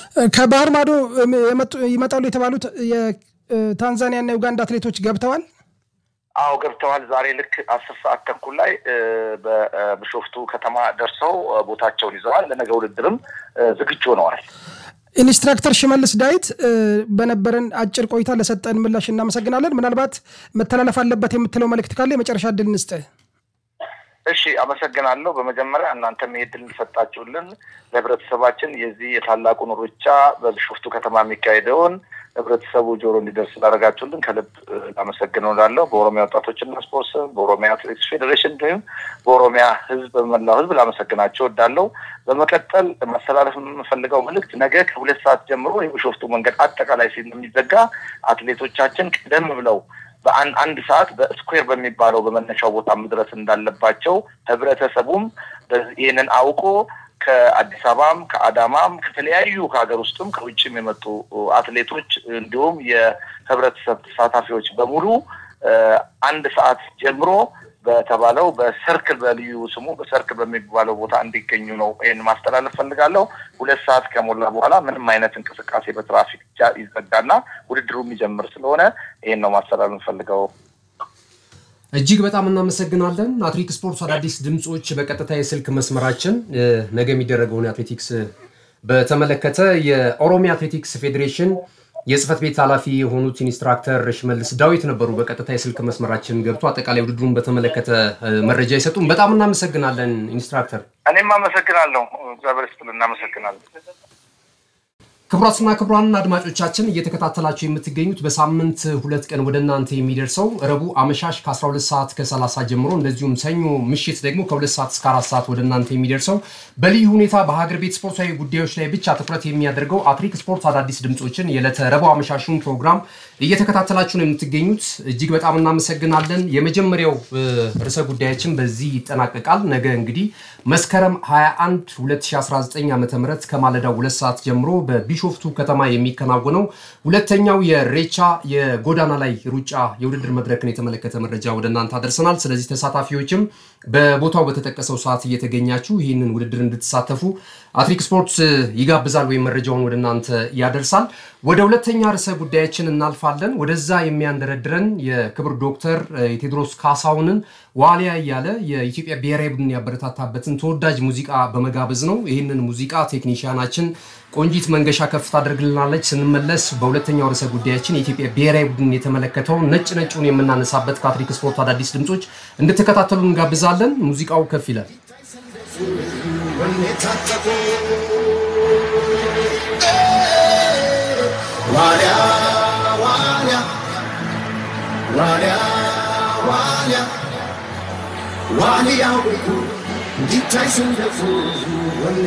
ከባህር ማዶ ይመጣሉ የተባሉት የታንዛኒያና የኡጋንዳ አትሌቶች ገብተዋል። አዎ ገብተዋል። ዛሬ ልክ አስር ሰዓት ተኩል ላይ በቢሾፍቱ ከተማ ደርሰው ቦታቸውን ይዘዋል። ለነገ ውድድርም ዝግጁ ሆነዋል። ኢንስትራክተር ሽመልስ ዳዊት በነበረን አጭር ቆይታ ለሰጠን ምላሽ እናመሰግናለን። ምናልባት መተላለፍ አለበት የምትለው መልእክት ካለ የመጨረሻ እድል እንስጥህ። እሺ፣ አመሰግናለሁ። በመጀመሪያ እናንተም ይህ እድል እንሰጣችሁልን ለህብረተሰባችን የዚህ የታላቁን ሩጫ በቢሾፍቱ ከተማ የሚካሄደውን ህብረተሰቡ ጆሮ እንዲደርስ ስላደረጋችሁልን ከልብ ላመሰግነው እላለሁ። በኦሮሚያ ወጣቶችና ስፖርት ስም፣ በኦሮሚያ አትሌቲክስ ፌዴሬሽን እንዲሁም በኦሮሚያ ህዝብ በመላው ህዝብ ላመሰግናቸው እወዳለሁ። በመቀጠል ማስተላለፍ የምፈልገው መልእክት ነገ ከሁለት ሰዓት ጀምሮ የቢሾፍቱ መንገድ አጠቃላይ የሚዘጋ አትሌቶቻችን ቀደም ብለው በአንድ አንድ ሰዓት በስኩዌር በሚባለው በመነሻው ቦታ መድረስ እንዳለባቸው ህብረተሰቡም ይህንን አውቆ ከአዲስ አበባም ከአዳማም ከተለያዩ ከሀገር ውስጥም ከውጭም የመጡ አትሌቶች እንዲሁም የህብረተሰብ ተሳታፊዎች በሙሉ አንድ ሰዓት ጀምሮ በተባለው በሰርክል በልዩ ስሙ በሰርክል በሚባለው ቦታ እንዲገኙ ነው ይህን ማስተላለፍ ፈልጋለሁ። ሁለት ሰዓት ከሞላ በኋላ ምንም አይነት እንቅስቃሴ በትራፊክ ይዘጋና ውድድሩ የሚጀምር ስለሆነ ይህን ነው ማስተላለፍ ፈልገው። እጅግ በጣም እናመሰግናለን። አትሌቲክስ ስፖርት አዳዲስ ድምፆች በቀጥታ የስልክ መስመራችን ነገ የሚደረገውን አትሌቲክስ በተመለከተ የኦሮሚያ አትሌቲክስ ፌዴሬሽን የጽህፈት ቤት ኃላፊ የሆኑት ኢንስትራክተር ሽመልስ ዳዊት ነበሩ። በቀጥታ የስልክ መስመራችን ገብቶ አጠቃላይ ውድድሩን በተመለከተ መረጃ ይሰጡን። በጣም እናመሰግናለን ኢንስትራክተር። እኔም አመሰግናለሁ። እግዚአብሔር ይስጥልን። እናመሰግናለን። ክቡራትና ክቡራን አድማጮቻችን እየተከታተላችሁ የምትገኙት በሳምንት ሁለት ቀን ወደ እናንተ የሚደርሰው ረቡዕ አመሻሽ ከ12 ሰዓት ከ30 ጀምሮ እንደዚሁም ሰኞ ምሽት ደግሞ ከ2 ሰዓት እስከ 4 ሰዓት ወደ እናንተ የሚደርሰው በልዩ ሁኔታ በሀገር ቤት ስፖርታዊ ጉዳዮች ላይ ብቻ ትኩረት የሚያደርገው አትሌቲክስ ስፖርት አዳዲስ ድምፆችን የዕለተ ረቡዕ አመሻሹን ፕሮግራም እየተከታተላችሁ ነው የምትገኙት። እጅግ በጣም እናመሰግናለን። የመጀመሪያው ርዕሰ ጉዳያችን በዚህ ይጠናቀቃል። ነገ እንግዲህ መስከረም 21 2019 ዓ ም ከማለዳው ሁለት ሰዓት ጀምሮ በቢሾፍቱ ከተማ የሚከናወነው ሁለተኛው የሬቻ የጎዳና ላይ ሩጫ የውድድር መድረክን የተመለከተ መረጃ ወደ እናንተ አደርሰናል። ስለዚህ ተሳታፊዎችም በቦታው በተጠቀሰው ሰዓት እየተገኛችሁ ይህንን ውድድር እንድትሳተፉ አትሌቲክስ ስፖርት ይጋብዛል ወይም መረጃውን ወደ እናንተ ያደርሳል። ወደ ሁለተኛ ርዕሰ ጉዳያችን እናልፋለን። ወደዛ የሚያንደረድረን የክብር ዶክተር የቴዎድሮስ ካሳሁንን ዋሊያ እያለ የኢትዮጵያ ብሔራዊ ቡድን ያበረታታበትን ተወዳጅ ሙዚቃ በመጋበዝ ነው። ይህንን ሙዚቃ ቴክኒሽያናችን ቆንጂት መንገሻ ከፍ ታደርግልናለች። ስንመለስ በሁለተኛው ርዕሰ ጉዳያችን የኢትዮጵያ ብሔራዊ ቡድን የተመለከተው ነጭ ነጩን የምናነሳበት ከአትሌቲክስ ስፖርት አዳዲስ ድምፆች እንድትከታተሉ እንጋብዛለን። ሙዚቃው ከፍ ይላል። ዋሊያ ዋሊያ ዋሊያ ዋሊያ ዋሊያ እንዲታይ ስንደፉ